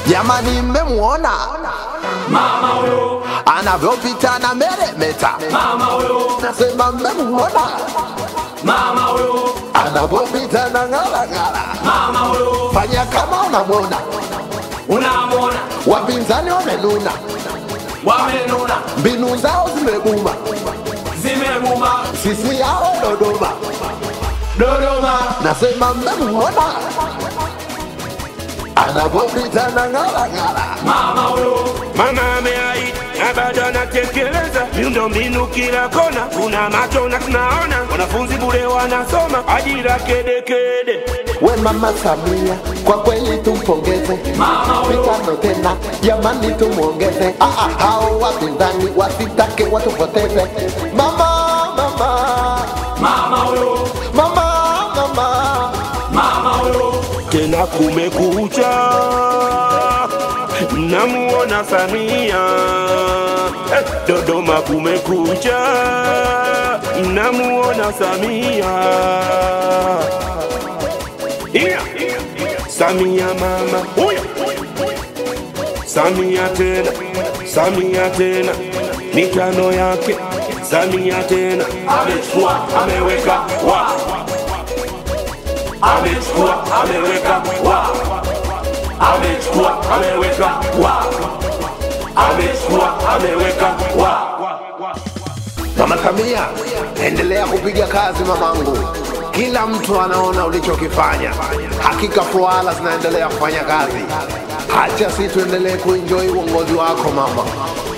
Jamani, mmemwona mama huyo, anavyopita na meremeta? mama huyo, Nasema mmemwona mama huyo, anavyopita na ng'arang'ara? mama huyo, Fanya kama unamwona, unamwona wapinzani wamenuna, wamenuna, mbinu zao zimebuma, zimemuma sisi yao Dodoma. Dodoma, Nasema mmemwona anavyopita na ng'arang'ara? mama huyo, Mama ameahidi na bado anatekeleza miundombinu kila kona, tuna macho na tunaona, wanafunzi bure wanasoma, ajira kedekede. We mama Samia, kwa kweli tumpongeze, mitano tena jamani, tumwongeze. Ah, ah, hao wapinzani wasitake watupoteze. Mama, mama, mama huyo, mama, mama, mama huyo, Tena kumekucha, namuona Samia Eh, Dodoma kumekucha, namuona Samia yeah. Samia mama huyo, Samia tena, Samia tena, mitano yake Samia tena, amechukua ameweka wa amechukua ameweka wa amechukua ameweka wa amechukua ameweka wa mama Samia, endelea kupiga kazi mamangu. Kila mtu anaona ulichokifanya, hakika fuala zinaendelea kufanya kazi. Hacha si tuendelee kuenjoy uongozi wako mama.